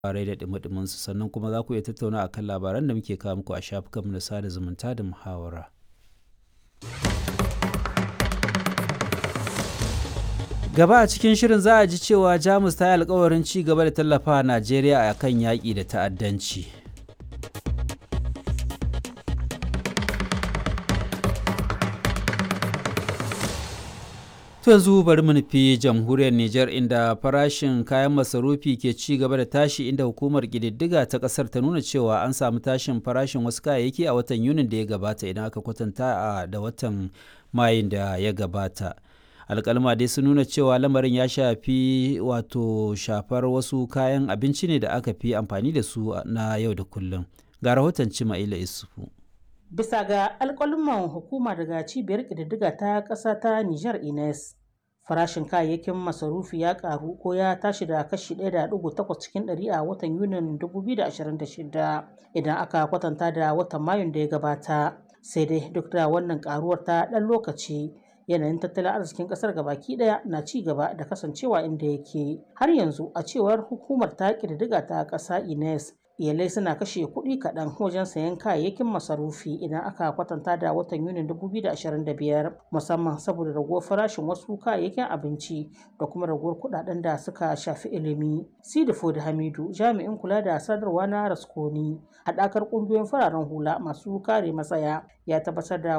labarai da dumi su sannan kuma za ku iya tattauna akan labaran da muke kawo muku a shafukanmu na sada zumunta da muhawara. Gaba a cikin shirin za a ji cewa Jamus ta yi alkawarin ci gaba da tallafa Najeriya a kan yaƙi da ta'addanci. To yanzu bari mu nufi jamhuriyar Nijar inda farashin kayan masarufi ke ci gaba da tashi inda hukumar ƙididdiga ta ƙasar ta nuna cewa an samu tashin farashin wasu kayayyaki a watan Yunin da ya gabata idan aka kwatanta da watan Mayun da ya gabata. alkalma dai sun nuna cewa lamarin ya shafi wato shafar wasu kayan abinci ne da aka fi amfani da su na yau da kullum ga rahoton cima'ila isufu bisa ga alkalman hukuma daga cibiyar ƙididdiga ta ƙasa ta niger ines farashin kayayyakin masarufi ya karu ko ya tashi da kashi 1.8 cikin 100 a watan yunin 2026 idan aka kwatanta da watan mayun da ya gabata sai dai duk da wannan karuwar ta ɗan lokaci yanayin tattalin arzikin kasar gabaki daya na ci gaba da kasancewa inda yake har yanzu a cewar hukumar ta ƙididdiga ta ƙasa ines iyalai suna kashe kuɗi kaɗan wajen sayan kayayyakin masarufi idan aka kwatanta da watan yunin 2025 musamman saboda raguwar farashin wasu kayayyakin abinci da kuma raguwar kuɗaɗen da suka shafi ilimi sidifo da hamidu jami'in kula da sadarwa na raskoni haɗakar ƙungiyoyin fararen hula masu kare matsaya ya tabbatar da